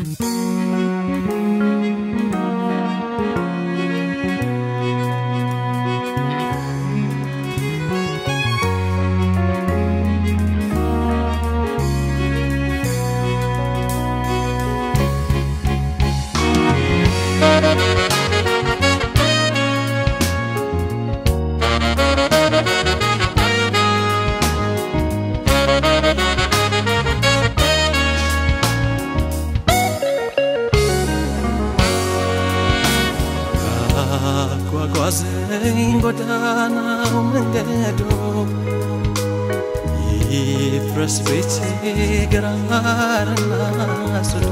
አጓጓዘኝ ጎዳናው መንገዱ ይፍረስ ቤቴ ግራርና ጽዱ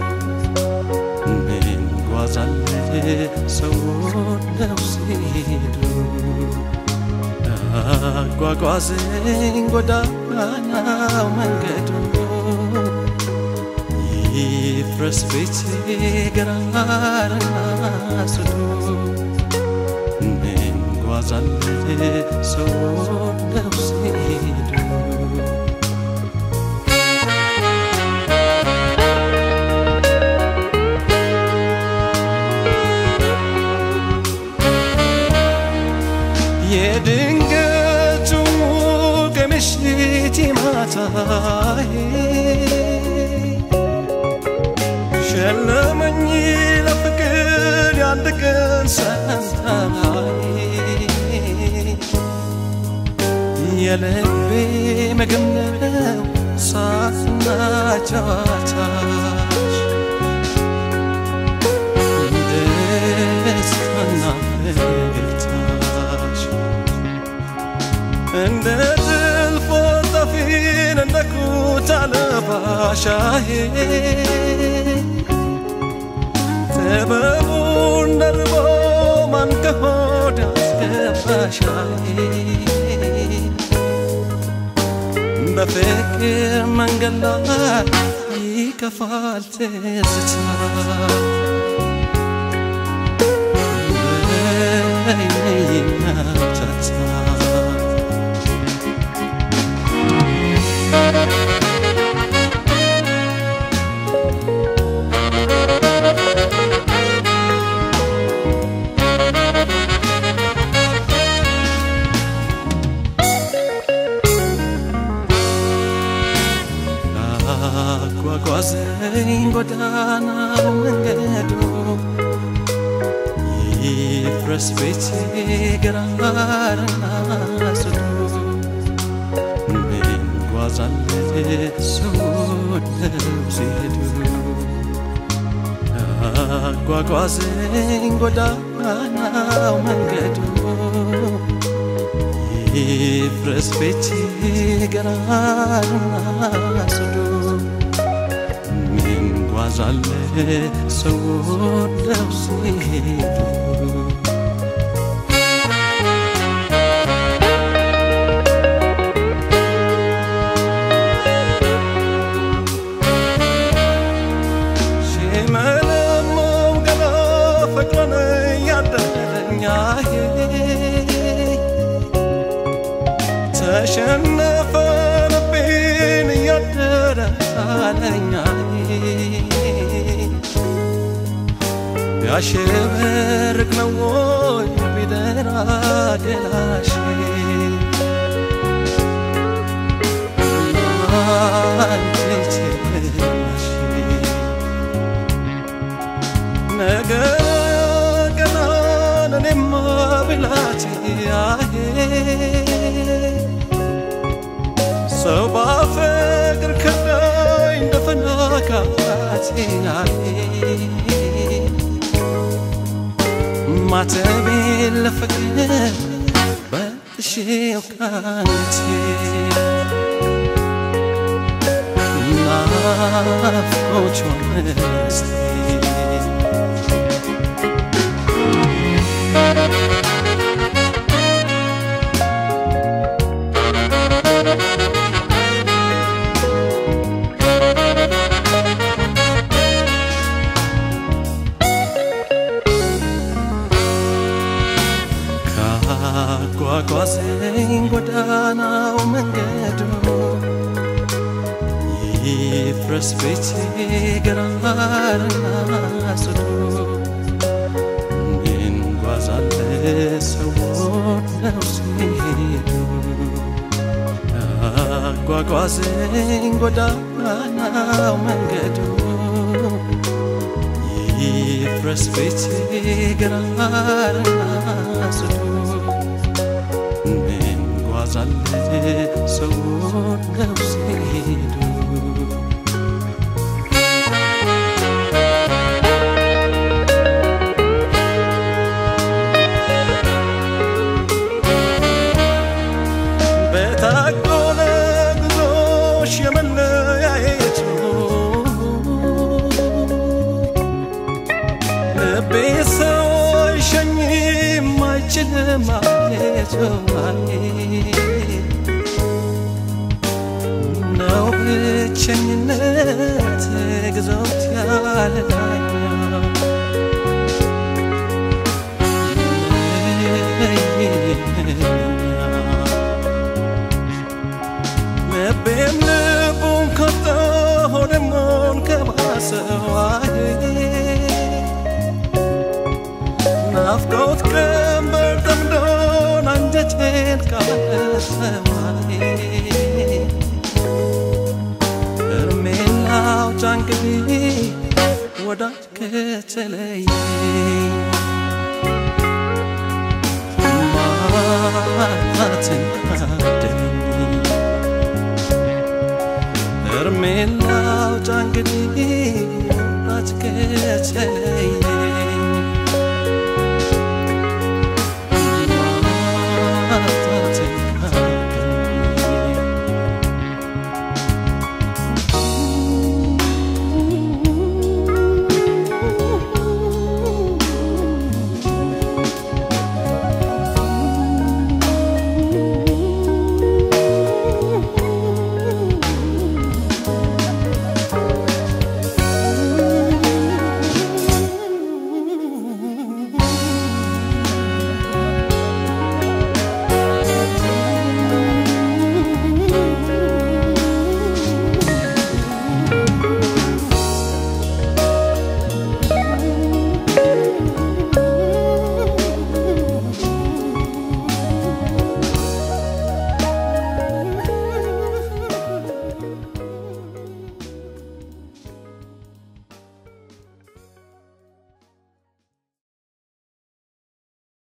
ምን ጓዛለ ሰው ነው ሲሄዱ አጓጓዘኝ ጎዳናው መንገዱ ይፍረስ ቤቴ ግራርና ጽዱ ምን ጓዛለ ሰው ነው ሲሄዱ የድንገቱ ከምሽት ማታዬ ሸለመኝ ለፍቅር የአንድ ቀን ሰንታዬ የልቤ ምግብ ነው ሳቅና ጨዋታሽ ደስታና ፈገግታሽ እንደ ጥልፍ ወጣፊን እንደ ኩታ ለባሻዬ ጥበቡን ደርቦ ማን ከሆድ አስገባሻዬ በፍቅር መንገድ ላይ ይከፋል ትዝታ በይነይና ታታ አጓጓዘኝ ጎዳናው መንገዱ ይፍረስ ቤቴ ግራርና ጽዱ ምን ጓዛለ ሰው ነው ሲሄዱ አጓጓዘኝ ጎዳናው መንገዱ ይፍረስ ቤቴ ግራርና ጽዱ ምን ጓዛለ ሰው ነው ሲሄዱ ሽመለሞም ገላ ፍቅርን እያደረኛዬ ተሸነፈ ልቤን እያደረ አለኛዬ ቢያሸበርቅ ነው ወይ ቢደራ ገላሽ አንቺ ትናሽ ነገ ቀናን እኔማ ብላቴ አሄ ሰው ባፈቅር ከዳኝ እንደፈናካቴ አሄ ማተቤን ለፍቅር በጥሼው ካንቴ ናፍቆች ሆነስቴ ካጓጓዘኝ ጎዳናው መንገዱ ይፍረስ ቤቴ ፊቴ ግራርና ጽዱ እንጓዛለ ሰዎች ነው ሲሄዱ ያጓጓዘኝ ጎዳናው መንገዱ ይፍረስ ፊቴ ግራርና ጽዱ እንጓዛለ ሰዎች ነው ሲሄዱ በታጎለ ጉዞሽ የመለያየቱ ልቤ ሰው አይሸኝም አይችልም ማለቱ ነው ብቸኝነት ግዞት ያለዳኛ ልቤም ልቡን ከፍቶ ሆድሞን ከባሰዋይ ናፍቆት ቀንበር ጠምዶን አንጀቴን ካለሰማይ እርሜን ላውጣ እንግዲህ ወዳጅ ከተለየ ማጣትን ካደኝ እርሜን ላውጣ እንግዲህ ወዳጅ ከተለየ